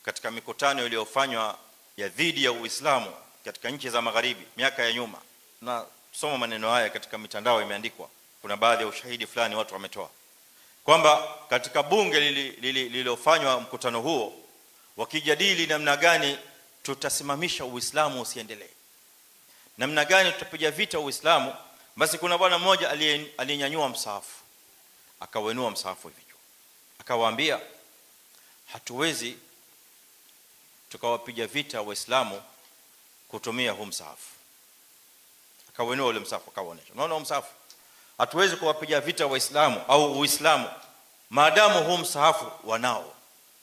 katika mikutano iliyofanywa ya dhidi ya Uislamu katika nchi za magharibi miaka ya nyuma na soma maneno haya katika mitandao imeandikwa kuna baadhi ya ushahidi fulani watu wametoa kwamba katika bunge lililofanywa mkutano huo wakijadili namna gani tutasimamisha uislamu usiendelee namna gani tutapiga vita uislamu basi kuna bwana mmoja aliyenyanyua msahafu akawenua msahafu hivi juu akawaambia hatuwezi tukawapiga vita waislamu kutumia huu msahafu akawenua ule msahafu akawaonesha unaona huu msahafu hatuwezi kuwapiga vita waislamu au uislamu maadamu huu msahafu wanao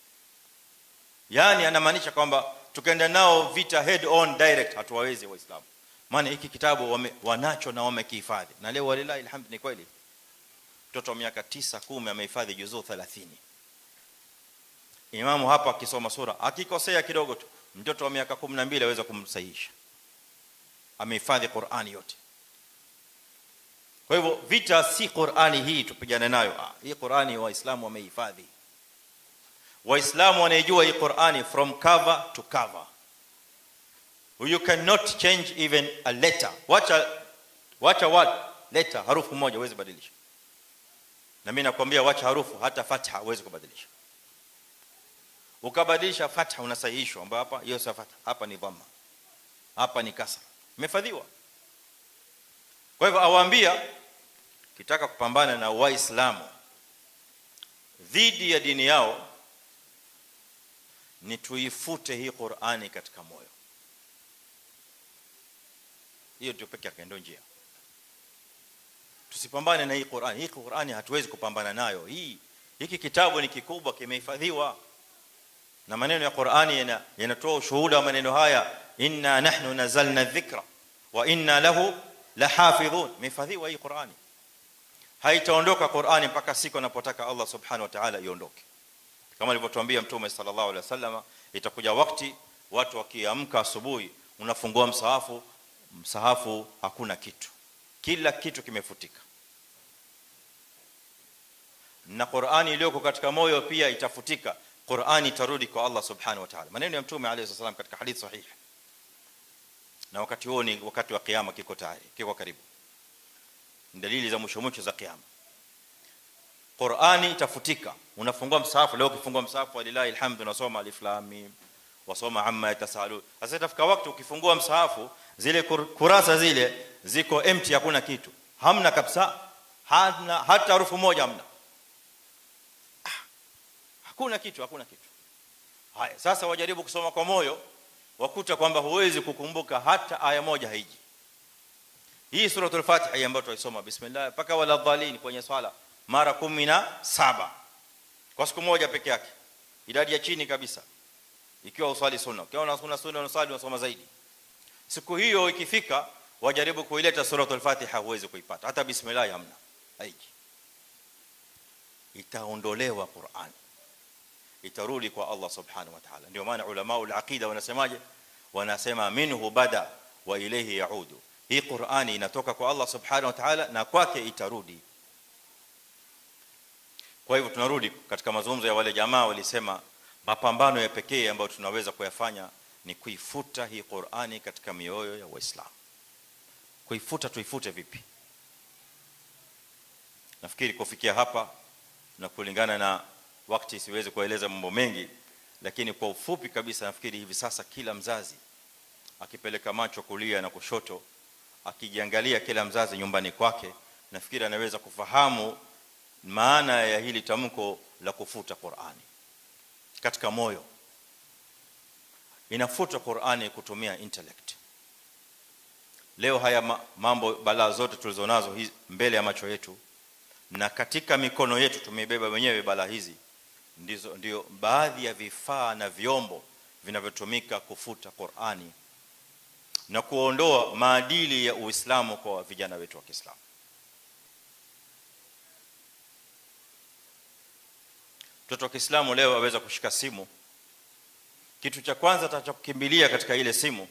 yani anamaanisha kwamba tukaenda nao vita head on direct hatuwawezi waislamu maana hiki kitabu wame, wanacho na wamekihifadhi na leo walilahi alhamd ni kweli mtoto wa miaka 9 10 amehifadhi juzuu 30 imamu hapa akisoma sura akikosea kidogo tu mtoto wa miaka 12 aweza kumsahihisha amehifadhi Qur'ani yote kwa hivyo vita si Qur'ani hii tupigane nayo ah, hii Qur'ani waislamu wamehifadhi waislamu wanaijua hii Qur'ani from cover to cover you cannot change even a letter wacha wacha what letter harufu moja huwezi badilisha na mimi nakwambia wacha harufu hata fatha huwezi kubadilisha ukabadilisha fatha unasahihishwa ambapo hapa hiyo sio fatha hapa ni dhamma hapa ni kasra imefadhiwa kwa hivyo awaambia kitaka kupambana na waislamu dhidi ya dini yao ni tuifute hii Qur'ani katika moyo hiyo ndio pekee yake ndio njia tusipambane na hii Qur'ani hii Qur'ani hatuwezi kupambana nayo hii hiki kitabu ni kikubwa kimehifadhiwa na maneno ya Qur'ani yanatoa ushuhuda wa maneno haya inna nahnu nazalna dhikra wa inna lahu lahafidhun imehifadhiwa hii Qur'ani haitaondoka Qur'ani mpaka siku anapotaka Allah subhanahu wa ta'ala iondoke kama alivyotuambia mtume sallallahu alaihi wasallam itakuja wakati watu wakiamka asubuhi unafungua msahafu msahafu hakuna kitu kila kitu kimefutika na Qur'ani iliyoko katika moyo pia itafutika Qur'ani itarudi kwa Allah subhanahu wa ta'ala maneno ya mtume alayhi wasallam katika hadithi sahihi na wakati huo ni wakati wa kiyama kiko tayari kiko karibu dalili za mwisho mwisho za kiyama Qur'ani itafutika unafungua msahafu leo ukifungua msahafu walilahi alhamdu unasoma alif lam mim wasoma amma yatasalu sasa itafika wakati ukifungua msahafu zile kurasa zile ziko empty hakuna kitu hamna kabisa hana hata harufu moja hamna ah, hakuna kitu hakuna kitu haya sasa wajaribu kusoma kwa moyo wakuta kwamba huwezi kukumbuka hata aya moja haiji hii suratul fatiha ambayo tuisoma bismillah paka wala dhalin kwenye swala mara 17 kwa siku moja peke yake idadi ya chini kabisa ikiwa uswali sunna ukiwa unasuna sunna unasali unasoma zaidi siku hiyo ikifika wajaribu kuileta suratul fatiha huwezi kuipata hata bismillah hamna haiji itaondolewa qur'an itarudi kwa Allah subhanahu wa ta'ala ndio maana ulama ul-aqida wanasemaje wanasema minhu bada wa ilayhi yaudu hii qur'ani inatoka kwa Allah subhanahu wa ta'ala na kwake itarudi kwa hivyo tunarudi katika mazungumzo ya wale jamaa walisema mapambano ya pekee ambayo tunaweza kuyafanya ni kuifuta hii Qur'ani katika mioyo ya Waislamu kuifuta tuifute vipi nafikiri kufikia hapa na kulingana na wakati siwezi kueleza mambo mengi lakini kwa ufupi kabisa nafikiri hivi sasa kila mzazi akipeleka macho kulia na kushoto akijiangalia kila mzazi nyumbani kwake nafikiri anaweza kufahamu maana ya hili tamko la kufuta Qur'ani katika moyo inafuta Qur'ani kutumia intellect leo haya mambo balaa zote tulizonazo mbele ya macho yetu na katika mikono yetu tumebeba wenyewe balaa hizi ndizo ndio baadhi ya vifaa na vyombo vinavyotumika kufuta Qur'ani na kuondoa maadili ya Uislamu kwa vijana wetu wa Kiislamu mtoto wa Kiislamu leo aweza kushika simu kitu cha kwanza atakachokimbilia katika ile simu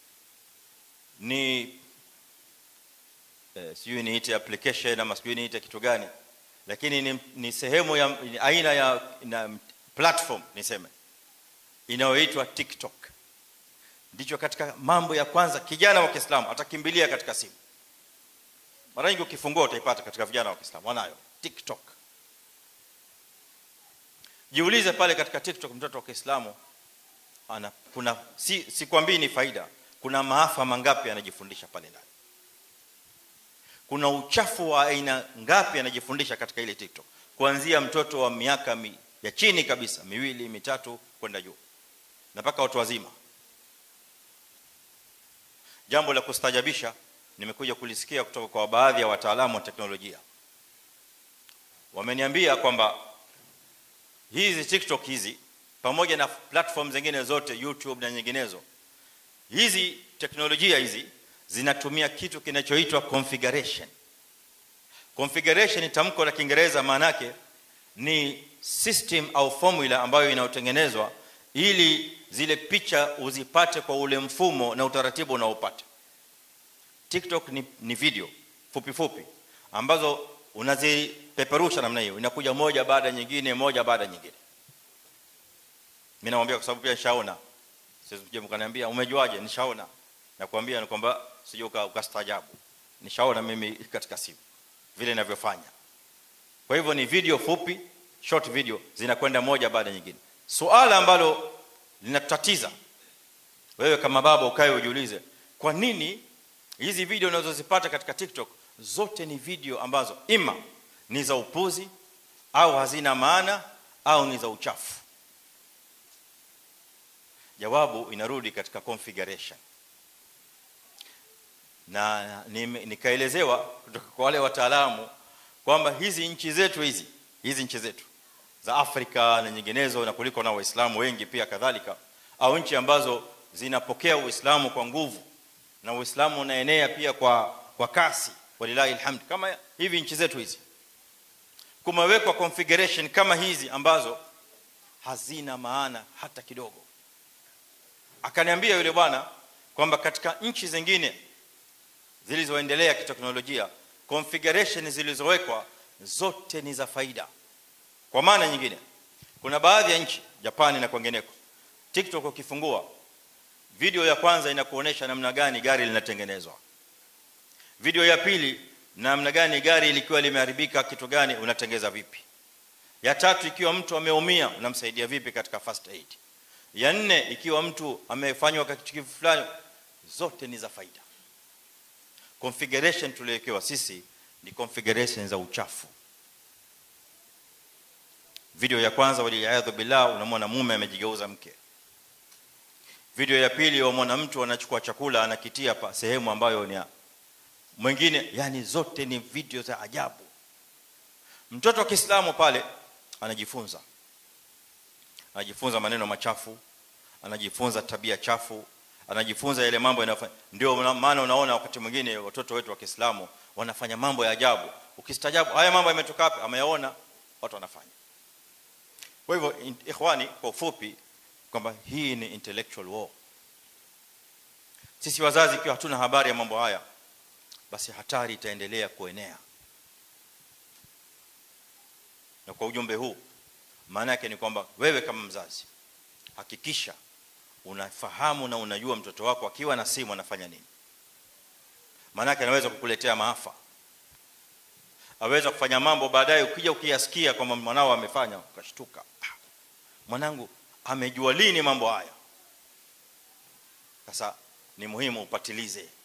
ni eh, sijui niite application ama sijui niite kitu gani lakini ni, ni sehemu ya ni aina ya na platform niseme inayoitwa TikTok ndicho katika mambo ya kwanza kijana wa Kiislamu atakimbilia katika simu mara nyingi ukifungua utaipata katika vijana wa Kiislamu wanayo TikTok jiulize pale katika TikTok mtoto wa Kiislamu ana kuna si sikwambii ni faida kuna maafa mangapi anajifundisha pale ndani kuna uchafu wa aina ngapi anajifundisha katika ile TikTok kuanzia mtoto wa miaka mi, ya chini kabisa miwili mitatu kwenda juu na mpaka watu wazima jambo la kustajabisha nimekuja kulisikia kutoka kwa baadhi ya wataalamu wa teknolojia wameniambia kwamba hizi TikTok hizi pamoja na platform zingine zote YouTube na nyinginezo hizi teknolojia hizi zinatumia kitu kinachoitwa configuration configuration ni tamko la Kiingereza maana yake ni system au formula ambayo inayotengenezwa ili zile picha uzipate kwa ule mfumo na utaratibu unaopata TikTok ni, ni video fupi fupi ambazo unazipeperusha namna hiyo inakuja moja baada ya nyingine moja baada ya nyingine mimi naomba kwa sababu pia nishaona sisi mje mkaniambia umejuaje nishaona nakwambia ni kwamba sije ukastaajabu nishaona mimi katika simu vile ninavyofanya kwa hivyo ni video fupi short video zinakwenda moja baada ya nyingine suala ambalo linatutatiza wewe kama baba ukae ujiulize kwa nini hizi video unazozipata katika TikTok zote ni video ambazo ima ni za upuzi au hazina maana au ni za uchafu jawabu inarudi katika configuration na nikaelezewa kutoka kwa wale wataalamu kwamba hizi nchi zetu hizi hizi nchi zetu za Afrika na nyinginezo na kuliko na waislamu wengi pia kadhalika au nchi ambazo zinapokea uislamu kwa nguvu na uislamu unaenea pia kwa kwa kasi walilahi alhamd kama hivi nchi zetu hizi kumewekwa configuration kama hizi ambazo hazina maana hata kidogo akaniambia yule bwana kwamba katika nchi zingine zilizoendelea kiteknolojia configuration zilizowekwa zote ni za faida kwa maana nyingine kuna baadhi ya nchi Japani na kwingineko TikTok ukifungua video ya kwanza inakuonesha namna gani gari linatengenezwa video ya pili namna gani gari likiwa limeharibika kitu gani unatengeza vipi ya tatu ikiwa mtu ameumia unamsaidia vipi katika first aid ya nne ikiwa mtu amefanywa kitu fulani zote ni za faida configuration tuliyowekewa sisi ni configuration za uchafu video ya kwanza waliaadhu billah unamwona mume amejigeuza mke video ya pili wamwona mtu anachukua chakula anakitia pa sehemu ambayo ni mwingine yani zote ni video za ajabu mtoto wa Kiislamu pale anajifunza anajifunza maneno machafu anajifunza tabia chafu anajifunza yale mambo yanayofanya ndio maana unaona wakati mwingine watoto wetu wa Kiislamu wanafanya mambo ya ajabu ukistajabu haya mambo yametoka wapi ameyaona watu wanafanya kwa hivyo ikhwani kwa ufupi kwamba hii ni intellectual war sisi wazazi ikiwa hatuna habari ya mambo haya basi hatari itaendelea kuenea na kwa ujumbe huu maana yake ni kwamba wewe kama mzazi hakikisha unafahamu na unajua mtoto wako akiwa na simu anafanya nini maana yake anaweza kukuletea maafa aweza kufanya mambo baadaye ukija ukiyasikia kwamba mwanao amefanya ukashtuka mwanangu amejua lini mambo haya sasa ni muhimu upatilize